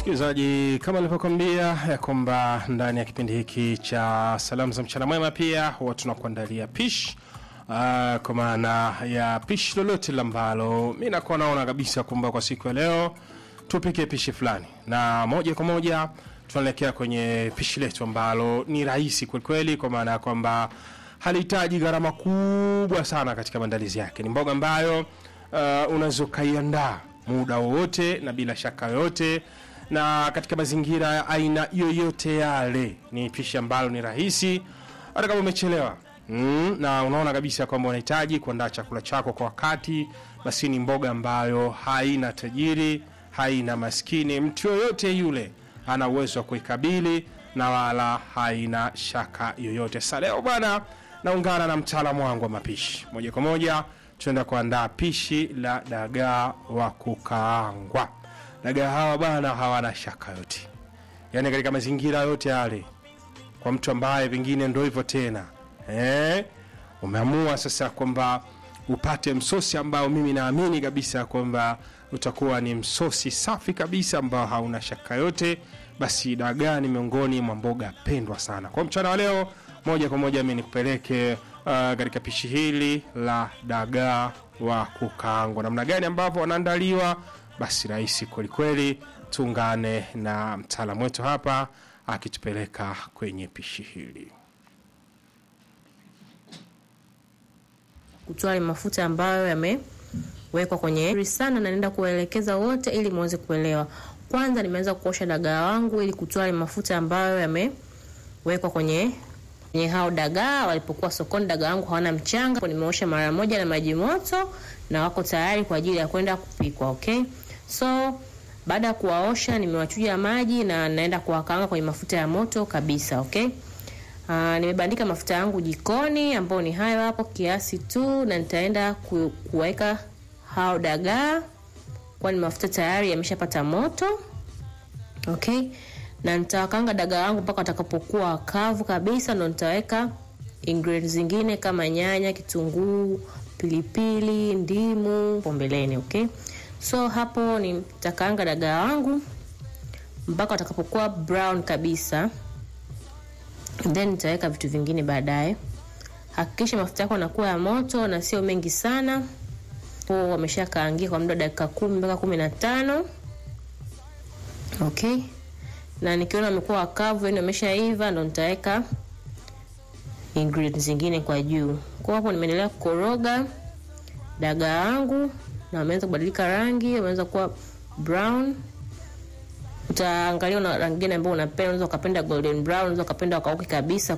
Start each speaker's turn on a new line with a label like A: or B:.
A: Msikilizaji, kama nilivyokuambia ya kwamba ndani ya kipindi hiki cha salamu za mchana mwema pia huwa tunakuandalia pish uh, kwa maana ya pishi lolote la ambalo mi nakuwa naona kabisa kwamba kwa siku ya leo tupike pishi fulani, na moja kwa moja tunaelekea kwenye pishi letu ambalo ni rahisi kwelikweli, kwa maana ya kwamba halihitaji gharama kubwa sana katika maandalizi yake. Ni mboga ambayo uh, unaweza ukaiandaa muda wowote na bila shaka yoyote na katika mazingira ya aina yoyote yale. Ni pishi ambalo ni rahisi hata kama umechelewa mm, na unaona kabisa kwamba unahitaji kuandaa chakula chako kwa wakati, basi ni mboga ambayo haina tajiri, haina maskini, mtu yoyote yule ana uwezo wa kuikabili na wala haina shaka yoyote. Sasa leo bwana, naungana na mtaalamu wangu wa mapishi moja kwa moja, tunaenda kuandaa pishi la dagaa wa kukaangwa. Dagaa hawa bwana hawana shaka yote, yaani katika mazingira yote yale, kwa mtu ambaye pengine ndo hivyo tena eh, umeamua sasa kwamba upate msosi ambao mimi naamini kabisa kwamba utakuwa ni msosi safi kabisa ambao hauna shaka yote, basi dagaa ni miongoni mwa mboga pendwa sana. Kwa mchana wa leo, moja kwa moja mimi nikupeleke uh, katika pishi hili la dagaa wa kukaangwa. Namna gani ambavyo wanaandaliwa, basi rahisi kwelikweli. Tuungane na mtaalamu wetu hapa akitupeleka kwenye pishi hili.
B: kutoa yale mafuta ambayo yamewekwa kwenye sana, na naenda kuwaelekeza wote ili muweze kuelewa. Kwanza nimeanza kuosha dagaa wangu ili kutoa yale mafuta ambayo yamewekwa kwenye kwenye hao dagaa. Walipokuwa sokoni, dagaa wangu hawana mchanga, nimeosha mara moja na maji moto na wako tayari kwa ajili ya kwenda kupikwa. Okay, so baada ya kuwaosha nimewachuja maji na naenda kuwakaanga kwenye mafuta ya moto kabisa. Okay. Uh, nimebandika mafuta yangu jikoni ambayo ni hayo hapo kiasi tu, na nitaenda ku, kuweka hao dagaa, kwani mafuta tayari yameshapata moto. Okay, na nitawakanga dagaa wangu mpaka watakapokuwa kavu kabisa, ndo nitaweka ingredients zingine kama nyanya, kitunguu, pilipili, ndimu pombeleni. Okay, so hapo nitakaanga dagaa wangu mpaka watakapokuwa brown kabisa then nitaweka vitu vingine baadaye. Hakikisha mafuta yako yanakuwa ya moto na sio mengi sana. Po wameshakaangia kwa muda wa dakika kumi mpaka kumi na tano. Okay, na nikiona wamekuwa wakavu, yani wameshaiva, ndo nitaweka ingredients zingine kwa juu. Kwa hapo nimeendelea kukoroga dagaa wangu na wameanza kubadilika rangi, wameanza kuwa brown utaangalia una rangi gani ambayo unapenda. Unaweza ukapenda golden brown, unaweza ukapenda wakauke kabisa